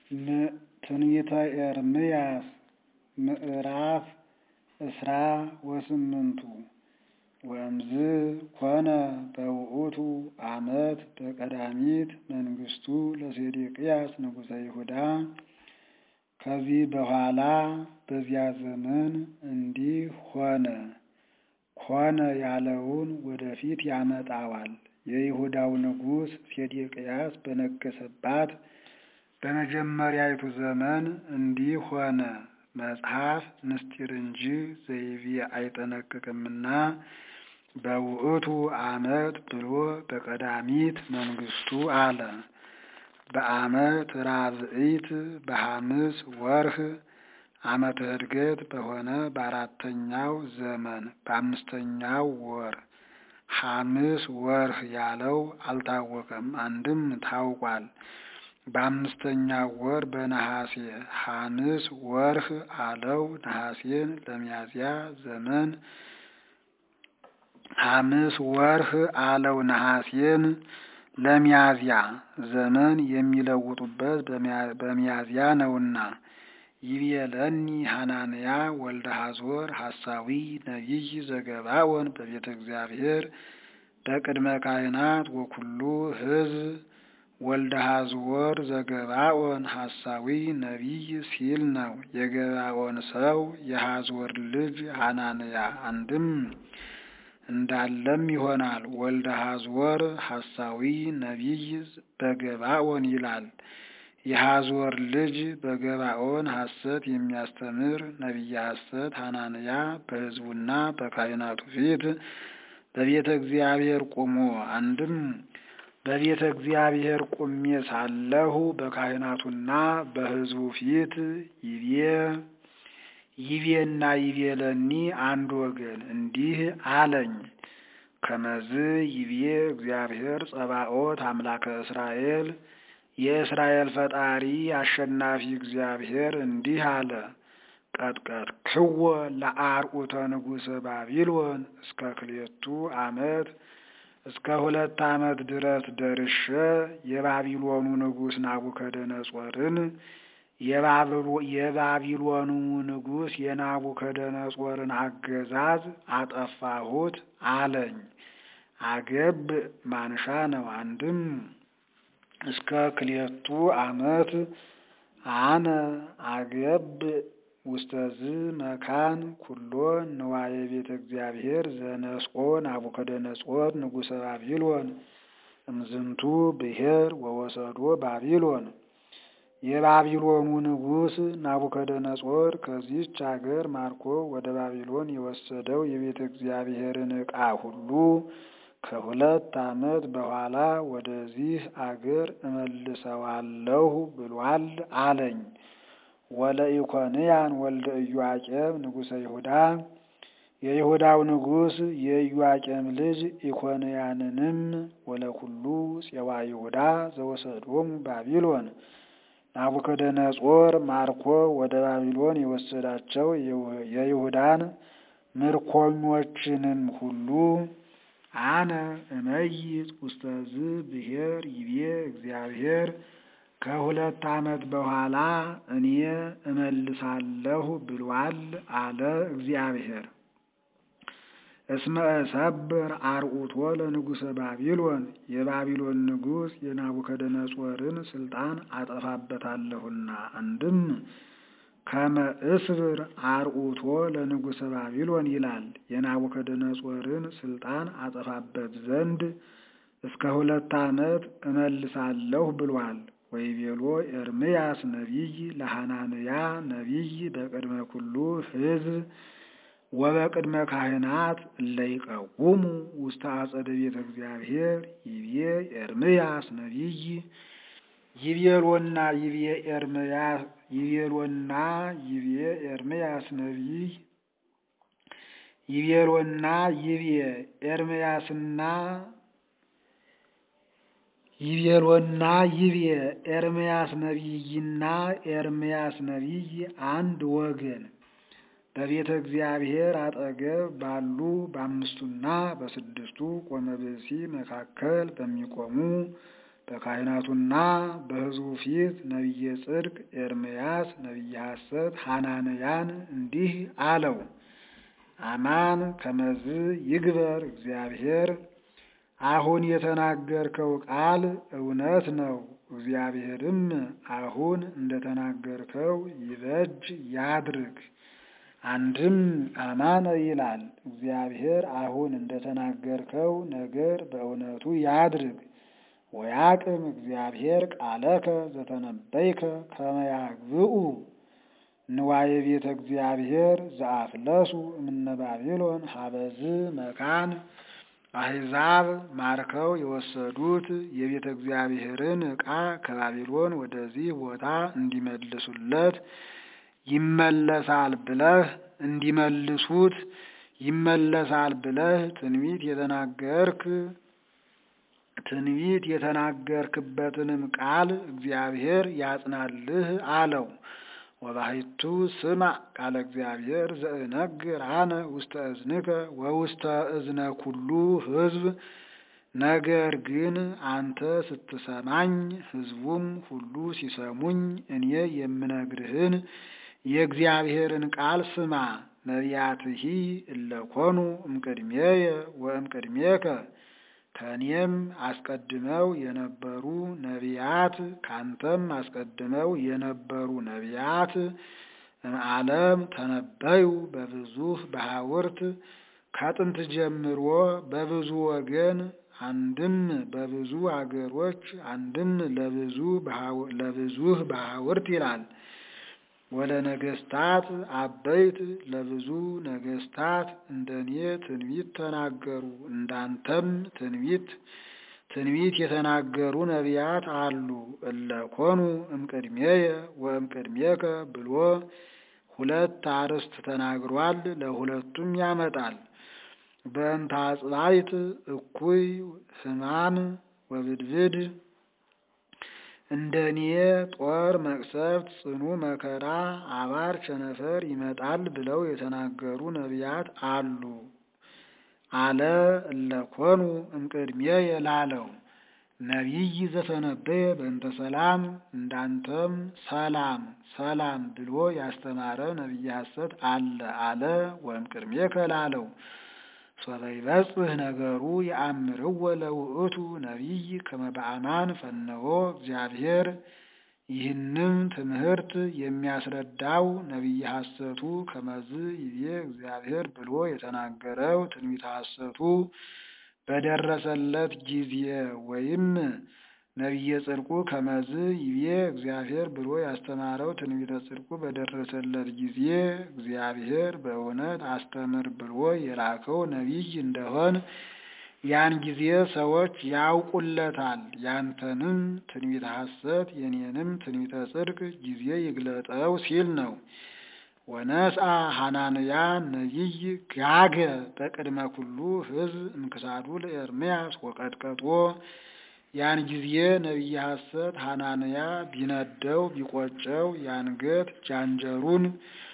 ትንቢተ ኤርምያስ ምዕራፍ እስራ ወስምንቱ ወእምዝ ኮነ በውእቱ ዓመት በቀዳሚት መንግሥቱ ለሴዴቅያስ ንጉሠ ይሁዳ። ከዚህ በኋላ በዚያ ዘመን እንዲህ ሆነ። ኮነ ያለውን ወደፊት ያመጣዋል። የይሁዳው ንጉሥ ሴዴቅያስ በነገሰባት በመጀመሪያይቱ ዘመን እንዲህ ሆነ። መጽሐፍ ምስጢር እንጂ ዘይቤ አይጠነቅቅምና በውእቱ ዓመት ብሎ በቀዳሚት መንግሥቱ አለ። በዓመት ራብዒት በሐምስ ወርህ ዓመተ ዕድገት በሆነ በአራተኛው ዘመን በአምስተኛው ወር ሐምስ ወርህ ያለው አልታወቀም፣ አንድም ታውቋል። በአምስተኛው ወር በነሐሴ ሐምስ ወርህ አለው። ነሐሴን ለሚያዝያ ዘመን ሐምስ ወርህ አለው። ነሐሴን ለሚያዝያ ዘመን የሚለውጡበት በሚያዝያ ነውና። ይቤለኒ ሐናንያ ወልደ ሐዞር ሐሳዊ ነቢይ ዘገባኦን በቤተ እግዚአብሔር በቅድመ ካህናት ወኩሉ ሕዝብ ወልደ ሐዝወር ዘገባኦን ሐሳዊ ነቢይ ሲል ነው። የገባኦን ሰው የሐዝወር ልጅ ሐናንያ አንድም እንዳለም ይሆናል። ወልደ ሐዝወር ሐሳዊ ነቢይ በገባኦን ይላል። የሐዝወር ልጅ በገባኦን ሐሰት የሚያስተምር ነቢየ ሐሰት ሐናንያ በሕዝቡና በካህናቱ ፊት በቤተ እግዚአብሔር ቆሞ አንድም በቤተ እግዚአብሔር ቁሜ ሳለሁ በካህናቱና በሕዝቡ ፊት ይቤ ይቤና ይቤለኒ አንድ ወገን እንዲህ አለኝ። ከመዝ ይቤ እግዚአብሔር ጸባኦት አምላከ እስራኤል የእስራኤል ፈጣሪ አሸናፊ እግዚአብሔር እንዲህ አለ። ቀጥቀጥ ክወ ለአርዑተ ንጉሠ ባቢሎን እስከ ክሌቱ ዓመት እስከ ሁለት ዓመት ድረስ ደርሼ የባቢሎኑ ንጉሥ ናቡከደነጾርን የባቢሎኑ ንጉሥ የናቡከደነጾርን አገዛዝ አጠፋሁት አለኝ። አገብ ማንሻ ነው። አንድም እስከ ክሌቱ ዓመት አነ አገብ ውስተዝ መካን ኩሎ ንዋየ ቤተ እግዚአብሔር ዘነስቆ ናቡከደነጾር ንጉሠ ባቢሎን እምዝንቱ ብሔር ወወሰዶ ባቢሎን። የባቢሎኑ ንጉሥ ናቡከደነጾር ከዚህች አገር ማርኮ ወደ ባቢሎን የወሰደው የቤተ እግዚአብሔርን ዕቃ ሁሉ ከሁለት ዓመት በኋላ ወደዚህ አገር እመልሰዋለሁ ብሏል አለኝ። ወለኢኮንያን ወልደ ኢዮአቄም ንጉሠ ይሁዳ የይሁዳው ንጉሥ የኢዮአቄም ልጅ ኢኮንያንንም ወለኩሉ ፄዋ ይሁዳ ዘወሰዶሙ ባቢሎን ናቡከደነጾር ማርኮ ወደ ባቢሎን የወሰዳቸው የይሁዳን ምርኮኞችንም ሁሉ አነ እመይጥ ውስተዝ ብሔር ይቤ እግዚአብሔር ከሁለት ዓመት በኋላ እኔ እመልሳለሁ ብሏል አለ እግዚአብሔር። እስመ እሰብር አርዑቶ ለንጉሠ ባቢሎን የባቢሎን ንጉሥ የናቡከደነጾርን ስልጣን አጠፋበታለሁና። አንድም ከመ እስብር አርዑቶ ለንጉሠ ባቢሎን ይላል። የናቡከደነጾርን ስልጣን አጠፋበት ዘንድ እስከ ሁለት ዓመት እመልሳለሁ ብሏል። ወይቤሎ ኤርምያስ ነቢይ ለሐናንያ ነቢይ በቅድመ ኩሉ ሕዝብ ወበቅድመ ካህናት እለይቀውሙ ውስተ አጸደ ቤተ እግዚአብሔር ይቤ ኤርምያስ ነቢይ ይቤሎና ይቤ ኤርምያስ ይቤሎና ይቤ ኤርምያስ ነቢይ ይቤሎና ይቤ ኤርምያስና ይቤሎና ይቤ ኤርምያስ ነቢይና ኤርምያስ ነቢይ አንድ ወገን በቤተ እግዚአብሔር አጠገብ ባሉ በአምስቱና በስድስቱ ቆመ ብእሲ መካከል በሚቆሙ በካህናቱና በሕዝቡ ፊት ነቢየ ጽድቅ ኤርምያስ ነቢየ ሐሰት ሐናንያን እንዲህ አለው። አማን ከመዝ ይግበር እግዚአብሔር አሁን የተናገርከው ቃል እውነት ነው። እግዚአብሔርም አሁን እንደተናገርከው ይበጅ ያድርግ። አንድም አማነ ይላል። እግዚአብሔር አሁን እንደተናገርከው ነገር በእውነቱ ያድርግ። ወያቅም እግዚአብሔር ቃለከ ዘተነበይከ ከመ ያግብኡ ንዋየ ቤተ እግዚአብሔር ዘአፍለሱ እምነ ባቢሎን ሀበዝ መካን አሕዛብ ማርከው የወሰዱት የቤተ እግዚአብሔርን ዕቃ ከባቢሎን ወደዚህ ቦታ እንዲመልሱለት ይመለሳል ብለህ እንዲመልሱት ይመለሳል ብለህ ትንቢት የተናገርክ ትንቢት የተናገርክበትንም ቃል እግዚአብሔር ያጽናልህ አለው። ወባሕቱ ስማዕ ቃለ እግዚአብሔር ዘእነግር አነ ውስተ እዝንከ ወውስተ እዝነ ኩሉ ሕዝብ። ነገር ግን አንተ ስትሰማኝ ሕዝቡም ሁሉ ሲሰሙኝ እኔ የምነግርህን የእግዚአብሔርን ቃል ስማ። ነቢያትሂ እለኮኑ እምቅድሜየ ወእምቅድሜከ ከእኔም አስቀድመው የነበሩ ነቢያት ካንተም አስቀድመው የነበሩ ነቢያት እምዓለም ተነበዩ በብዙህ በሐውርት ከጥንት ጀምሮ በብዙ ወገን አንድም በብዙ አገሮች አንድም ለብዙ ለብዙህ በሐውርት ይላል። ወለ ነገስታት አበይት ለብዙ ነገስታት እንደኔ ትንቢት ተናገሩ። እንዳንተም ትንቢት ትንቢት የተናገሩ ነቢያት አሉ። እለኮኑ እምቅድሜየ ወእምቅድሜከ ብሎ ሁለት አርዕስት ተናግሯል። ለሁለቱም ያመጣል። በእንተ አጽባይት እኩይ ሕማም ወብድብድ እንደ እኔ ጦር መቅሰፍት፣ ጽኑ መከራ፣ አባር ቸነፈር ይመጣል ብለው የተናገሩ ነቢያት አሉ አለ። እለኮኑ እምቅድሜየ ላለው ነቢይ ዘተነበየ በእንተ ሰላም እንዳንተም ሰላም ሰላም ብሎ ያስተማረ ነቢይ ሐሰት አለ አለ። ወእምቅድሜከ ላለው ሶበ ይበጽሕ ነገሩ የአምርዎ ለውእቱ ነቢይ ከመ በአማን ፈነወ እግዚአብሔር። ይህንም ትምህርት የሚያስረዳው ነቢይ ሐሰቱ ከመዝ ይቤ እግዚአብሔር ብሎ የተናገረው ትንቢተ ሐሰቱ በደረሰለት ጊዜ ወይም ነቢየ ጽድቁ ከመዝ ይቤ እግዚአብሔር ብሎ ያስተማረው ትንቢተ ጽድቁ በደረሰለት ጊዜ እግዚአብሔር በእውነት አስተምር ብሎ የላከው ነቢይ እንደሆን ያን ጊዜ ሰዎች ያውቁለታል። ያንተንም ትንቢተ ሐሰት የኔንም ትንቢተ ጽድቅ ጊዜ ይግለጠው ሲል ነው። ወነስአ ሐናንያ ነቢይ ጋገ በቅድመ ኩሉ ሕዝብ እምክሳዱ ለኤርምያስ ወቀጥቀጦ ያን ጊዜ ነቢየ ሐሰት ሐናንያ ቢነደው ቢቆጨው የአንገት ጃንጀሩን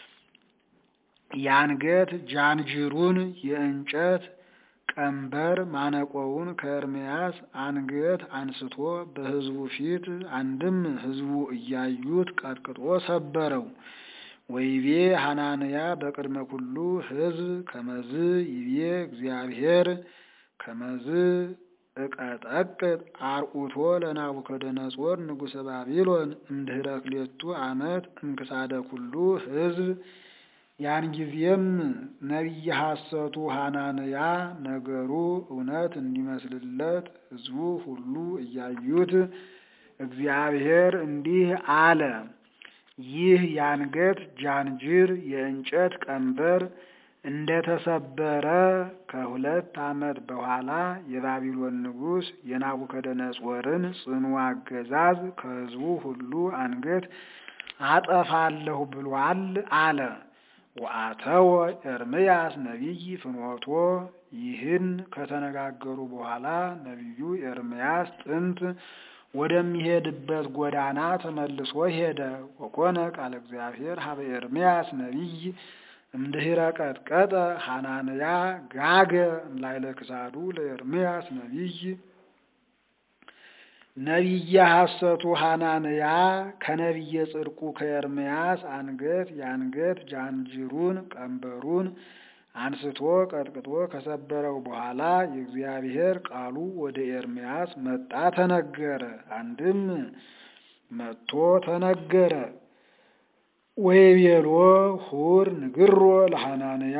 የአንገት ጃንጅሩን የእንጨት ቀንበር ማነቆውን ከኤርምያስ አንገት አንስቶ በሕዝቡ ፊት አንድም ሕዝቡ እያዩት ቀጥቅጦ ሰበረው። ወይቤ ሐናንያ በቅድመ ኩሉ ሕዝብ ከመዝ ይቤ እግዚአብሔር ከመዝ እቀጠቅጥ አርዑቶ ለናቡከደነጾር ንጉሠ ባቢሎን እምድኅረ ክልኤቱ ዓመት እምክሳደ ኩሉ ሕዝብ። ያን ጊዜም ነቢየ ሐሰቱ ሐናንያ ነገሩ እውነት እንዲመስልለት ሕዝቡ ሁሉ እያዩት እግዚአብሔር እንዲህ አለ። ይህ የአንገት ጃንጅር የእንጨት ቀንበር እንደተሰበረ ከሁለት ዓመት በኋላ የባቢሎን ንጉሥ የናቡከደነጾርን ጽኑ አገዛዝ ከሕዝቡ ሁሉ አንገት አጠፋለሁ ብሏል አለ። ወአተወ ኤርምያስ ነቢይ ፍኖቶ ይህን ከተነጋገሩ በኋላ ነቢዩ ኤርምያስ ጥንት ወደሚሄድበት ጎዳና ተመልሶ ሄደ። ወኮነ ቃለ እግዚአብሔር ሀበ ኤርምያስ ነቢይ እምድኅረ ቀጥቀጠ ሐናንያ ጋገ እምላዕለ ክሳዱ ለኤርምያስ ነቢይ። ነቢየ ሐሰቱ ሐናንያ ከነቢየ ጽድቁ ከኤርምያስ አንገት የአንገት ጃንጅሩን ቀንበሩን አንስቶ ቀጥቅጦ ከሰበረው በኋላ የእግዚአብሔር ቃሉ ወደ ኤርምያስ መጣ ተነገረ። አንድም መጥቶ ተነገረ። ወይቤሎ ሁር ንግሮ ለሐናንያ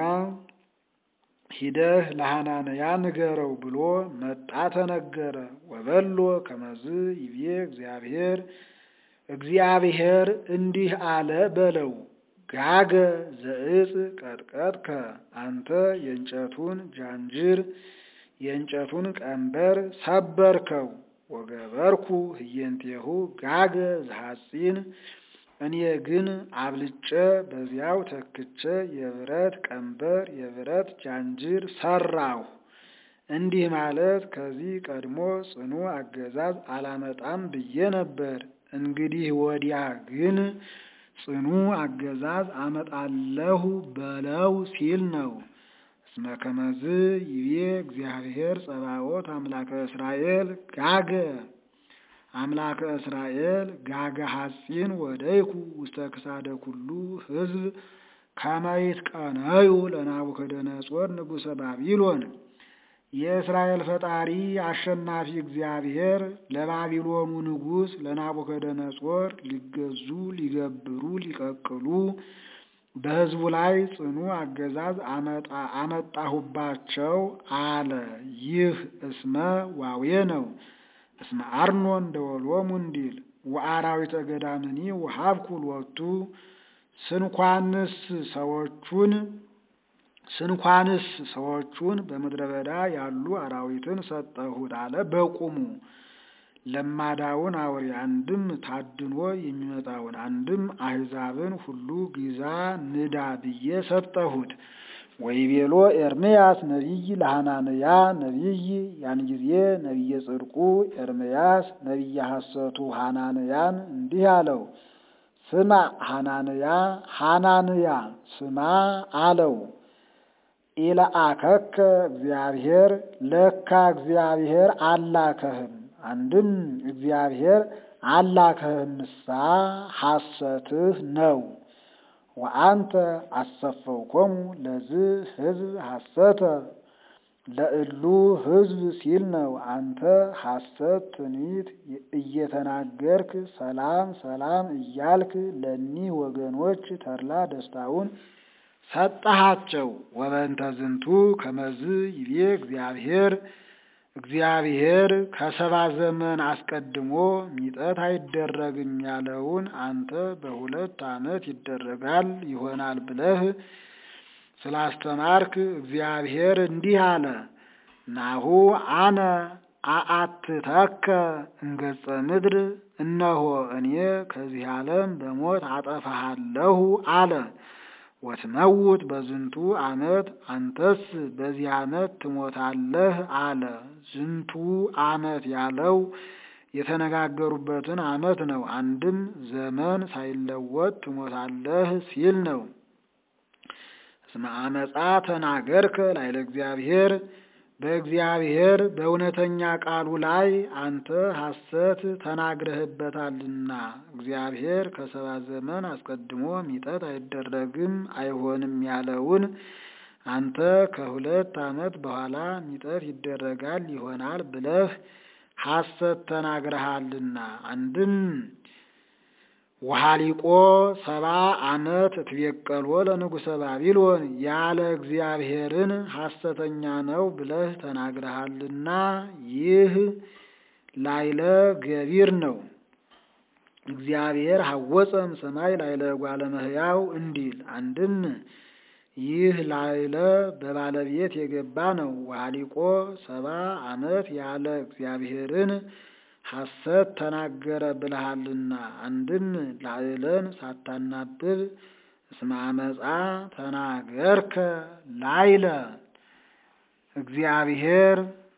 ሂደህ ለሐናንያ ንገረው ብሎ መጣ ተነገረ። ወበሎ ከመዝ ይቤ እግዚአብሔር እግዚአብሔር እንዲህ አለ በለው ጋገ ዘእጽ ቀጥቀጥከ አንተ የእንጨቱን ጃንጅር የእንጨቱን ቀንበር ሰበርከው። ወገበርኩ ህየንቴሁ ጋገ ዘሐጺን እኔ ግን አብልጬ በዚያው ተክቼ የብረት ቀንበር የብረት ጃንጅር ሰራሁ። እንዲህ ማለት ከዚህ ቀድሞ ጽኑ አገዛዝ አላመጣም ብዬ ነበር። እንግዲህ ወዲያ ግን ጽኑ አገዛዝ አመጣለሁ በለው ሲል ነው። እስመ ከመዝ ይቤ እግዚአብሔር ጸባኦት አምላከ እስራኤል ጋገ አምላከ እስራኤል ጋገ ሐጺን ወደይኩ ውስተ ክሳደ ኩሉ ሕዝብ ከመይት ቀነዩ ለናቡከደነጾር ንጉሠ ባቢሎን የእስራኤል ፈጣሪ አሸናፊ እግዚአብሔር ለባቢሎኑ ንጉሥ ለናቡከደነጾር ሊገዙ ሊገብሩ ሊቀቅሉ በሕዝቡ ላይ ጽኑ አገዛዝ አመጣሁባቸው አለ። ይህ እስመ ዋዌ ነው። እስመ አርኖን ደወሎሙ እንዲል ወአራዊተ ገዳምኒ ወሀብኩ ሎቱ ስንኳንስ ሰዎቹን ስንኳንስ ሰዎቹን በምድረ በዳ ያሉ አራዊትን ሰጠሁት አለ። በቁሙ ለማዳውን አውሬ አንድም ታድኖ የሚመጣውን አንድም አሕዛብን ሁሉ ግዛ ንዳ ብዬ ሰጠሁት። ወይቤሎ ኤርምያስ ነቢይ ለሐናንያ ነቢይ ያን ጊዜ ነቢየ ጽድቁ ኤርምያስ ነቢየ ሐሰቱ ሐናንያን እንዲህ አለው። ስማ ሐናንያ ሐናንያ ስማ አለው። ኢለአከከ እግዚአብሔር ለካ እግዚአብሔር አላከህም። አንድም እግዚአብሔር አላከህምሳ ሐሰትህ ነው። ወአንተ አሰፈውኮሙ ለዝህ ሕዝብ ሐሰተ ለእሉ ሕዝብ ሲል ነው። አንተ ሐሰት ትንቢት እየተናገርክ ሰላም ሰላም እያልክ ለኒህ ወገኖች ተድላ ደስታውን ሰጠሃቸው። ወበንተ ዝንቱ ከመዝ ይቤ እግዚአብሔር እግዚአብሔር ከሰባ ዘመን አስቀድሞ ሚጠት አይደረግም ያለውን አንተ በሁለት ዓመት ይደረጋል ይሆናል ብለህ ስላስተማርክ እግዚአብሔር እንዲህ አለ። ናሁ አነ አአትተከ እንገጸ ምድር፣ እነሆ እኔ ከዚህ ዓለም በሞት አጠፋሃለሁ አለ። ወትመውት በዝንቱ ዓመት አንተስ በዚህ ዓመት ትሞታለህ አለ። ዝንቱ ዓመት ያለው የተነጋገሩበትን ዓመት ነው። አንድም ዘመን ሳይለወጥ ትሞታለህ ሲል ነው። እስመ አመፃ ተናገርከ ላይለ እግዚአብሔር በእግዚአብሔር በእውነተኛ ቃሉ ላይ አንተ ሐሰት ተናግረህበታልና እግዚአብሔር ከሰባ ዘመን አስቀድሞ ሚጠት አይደረግም አይሆንም ያለውን አንተ ከሁለት ዓመት በኋላ ሚጠት ይደረጋል ይሆናል ብለህ ሐሰት ተናግረሃልና አንድም ወሃሊቆ ሰባ ዓመት እትቤቀሎ ለንጉሠ ባቢሎን ያለ እግዚአብሔርን ሐሰተኛ ነው ብለህ ተናግረሃልና ይህ ላይለ ገቢር ነው። እግዚአብሔር ሐወፀም ሰማይ ላይለ እጓለ እመሕያው እንዲል አንድም ይህ ላይለ በባለቤት የገባ ነው። ወሃሊቆ ሰባ ዓመት ያለ እግዚአብሔርን ሐሰት ተናገረ ብልሃልና አንድም ላዕለን ሳታናብብ እስመ አመፃ ተናገርከ ላይለ እግዚአብሔር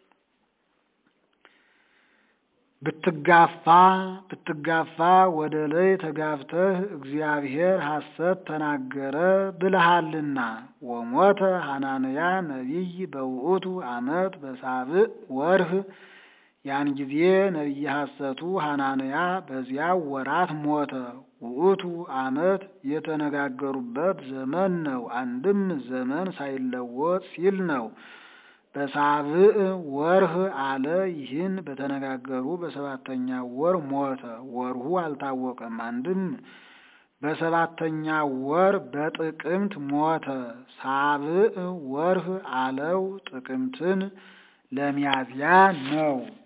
ብትጋፋ ብትጋፋ ወደ ላይ ተጋፍተህ እግዚአብሔር ሐሰት ተናገረ ብልሃልና ወሞተ ሐናንያ ነቢይ በውእቱ ዓመት በሳብዕ ወርህ ያን ጊዜ ነቢየ ሐሰቱ ሐናንያ በዚያው ወራት ሞተ። ውእቱ ዓመት የተነጋገሩበት ዘመን ነው። አንድም ዘመን ሳይለወጥ ሲል ነው። በሳብዕ ወርህ አለ። ይህን በተነጋገሩ በሰባተኛ ወር ሞተ። ወርሁ አልታወቀም። አንድም በሰባተኛ ወር በጥቅምት ሞተ። ሳብዕ ወርህ አለው ጥቅምትን ለሚያዝያ ነው።